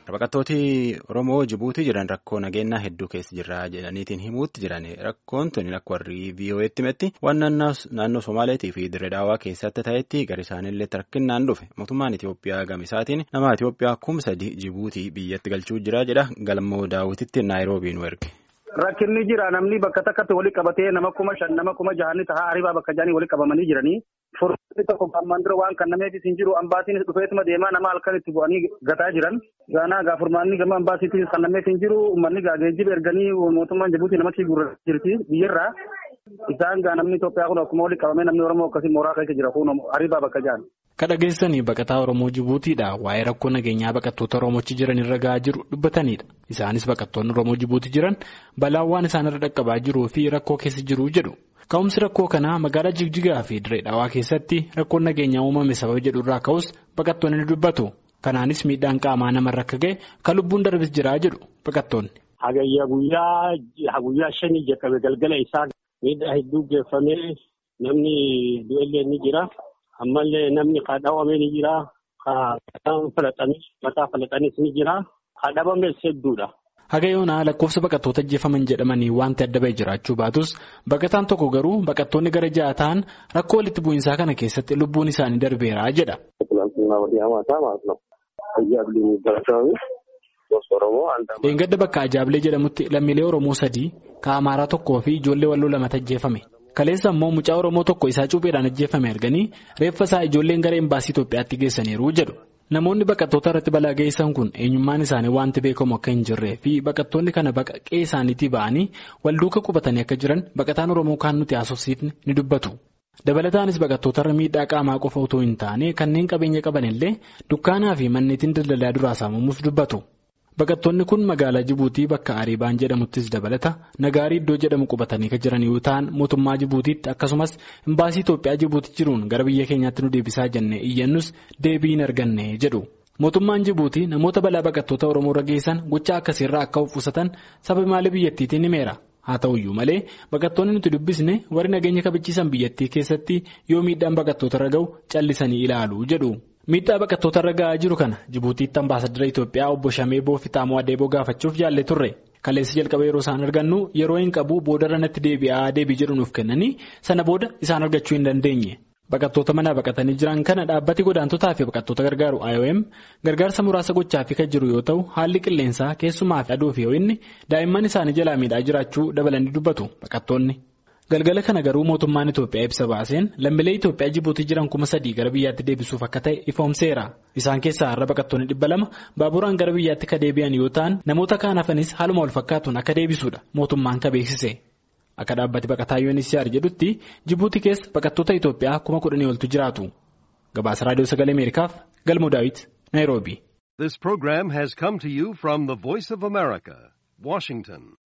Baqattooti Oromoo Jibuutii jiran rakkoo nageenyaa hedduu keessa jirra jedhaniitiin himuutti jiran rakkoon tuni akka warri VOA'tti himetti waan naannoo Somaaleetii fi Dirree Daawwaa keessatti ta'etti gara isaaniillee rakkinnaan dhufe mootummaan Itoophiyaa gamisaatiin nama Itoophiyaa kuma sadi Jibuutii biyyatti galchuu jira jedha galmoo daawwititti Naayiroobii nu erge. Rakkinni jira namni bakka takkatti walitti qabatee nama kuma shan nama kuma jahanni tahaa haribaa bakka jaanii walitti qabamanii jiranii. Furmaanni tokko ammaan dura waan kannameefis hin jiru ambaasiin dhufeetuma deemaa nama halkan itti bu'anii gataa jiran. Gaanaa gaa furmaanni gama ambaasiitiin kannameef hin jiru uummanni gaa geejjiba erganii mootummaan Jibuutii namatti gurra jirti biyyarraa. Isaan gaa namni Itoophiyaa kun akkuma walitti qabamee namni Oromoo akkasii mooraa keessa jira kun haribaa bakka jaan. Kadhageessanii baqataa Oromoo Jibuutiidha waa'ee rakkoo nageenyaa baqattoota Oromoochi jiran irra gahaa jiru dubbatanidha. Isaanis baqattoonni Oromoo Jibuutii jiran balaan waan isaanirra dhaqqabaa jiruu fi rakkoo keessa jiru jedhu. Ka'umsi rakkoo kanaa magaalaa Jigjigaa fi Dirree Dhawaa keessatti rakkoon nageenyaa uumame sababa jedhu irraa ka'us baqattoonni ni dubbatu. Kanaanis miidhaan qaamaa namarra akka ga'e kan lubbuun darbis jiraa jedhu baqattoonni. Hagayya guyyaa guyyaa shanii jalqabe galgala isaa miidhaa hedduu geeffamee namni du'ellee ni jira. Ammallee namni kadhawame ni jira. Kan falaxanis mataa falaxanis ni jira. Kadhabames hedduudha. Haga yoonaa lakkoofsa baqattoota ajjeefaman jedhamanii wanti adda bahee jiraachuu baatus baqataan tokko garuu baqattoonni gara ja'a ta'an rakkoo walitti bu'iinsaa kana keessatti lubbuun isaanii darbeera jedha. Dheengadda bakka Ajaablee jedhamutti lammiilee Oromoo sadii kan Amaaraa tokkoo fi ijoollee walloo lamatu ajjeefame. Kaleessa immoo mucaa Oromoo tokko isaa cuupheedhaan ajjeefame arganii reeffa isaa ijoolleen gara embaasii Itoophiyaatti geessaniiru jedhu. Namoonni baqattoota irratti balaa geessan kun eenyummaan isaanii wanti beekamu akka hin jirree fi baqattoonni kana baqaqee isaaniitii ba'anii walduuka qubatanii akka jiran baqataan Oromoo kaan nuti haasofsiifne ni dubbatu. Dabalataanis baqattoota irra miidhaa qaamaa qofa otoo hin taane kanneen qabeenya qaban illee dukkaanaa fi manneetiin daldalaa duraa saamamuus dubbatu. Baqattoonni kun magaalaa Jibuutii bakka Ariibaan jedhamuttis dabalata nagaarii iddoo jedhamu qubatanii kan jiran yoo ta'an mootummaa Jibuutiitti akkasumas imbaasii Itoophiyaa Jibuutii jiruun gara biyya keenyaatti nu deebisaa jennee iyyannus deebii hin arganne jedhu. Mootummaan Jibuutii namoota balaa baqattoota Oromoo irra geessan gochaa akkasiirraa akka of qusatan sababa maalii biyyattiitiin himeera. Haa ta'uyyuu malee baqattoonni nuti dubbisne warri nageenya kabachiisan biyyattii keessatti yoo miidhaan baqattoota irra ga'u callisanii ilaalu jedhu. Miidhaa baqattoota irra ga'aa jiru kana Jibuutiitti ambaasadara Itoophiyaa obbo Shamee Boofitaamoo Adeeboo gaafachuuf jaallee turre. Kaleessa jalqaba yeroo isaan argannu yeroo hin qabu boodarra natti deebi'aa deebii jedhu nuuf kennanii sana booda isaan argachuu hin dandeenye. Baqattoota manaa baqatanii jiran kana dhaabbati godaantotaa fi baqattoota gargaaru IOM gargaarsa muraasa gochaafii kan jiru yoo ta'u haalli qilleensaa keessumaa fi aduu fi ho'inni daa'imman isaanii jalaa miidhaa jiraachuu dabalanii dubbatu baqattoonni. Galgala kana garuu mootummaan Itoophiyaa ibsa baaseen lammiilee Itoophiyaa Jibuutii jiran kuma sadii gara biyyaatti deebisuuf akka ta'e ifoomseera. Isaan keessaa har'a baqattoonni dhibba lama baaburaan gara biyyaatti akka deebi'an yoo ta'an namoota kaan hafanis haaluma wal fakkaatuun akka deebisuudha mootummaan ka beeksise. Akka dhaabbati baqataa UNHCR jedhutti Jibuutii keessa baqattoota Itoophiyaa kuma kudhanii oltu jiraatu. Gabaasa Raadiyoo Sagalee Ameerikaaf Galmoo Daawit Naayiroobii. This program has come to you from the Voice of America, Washington.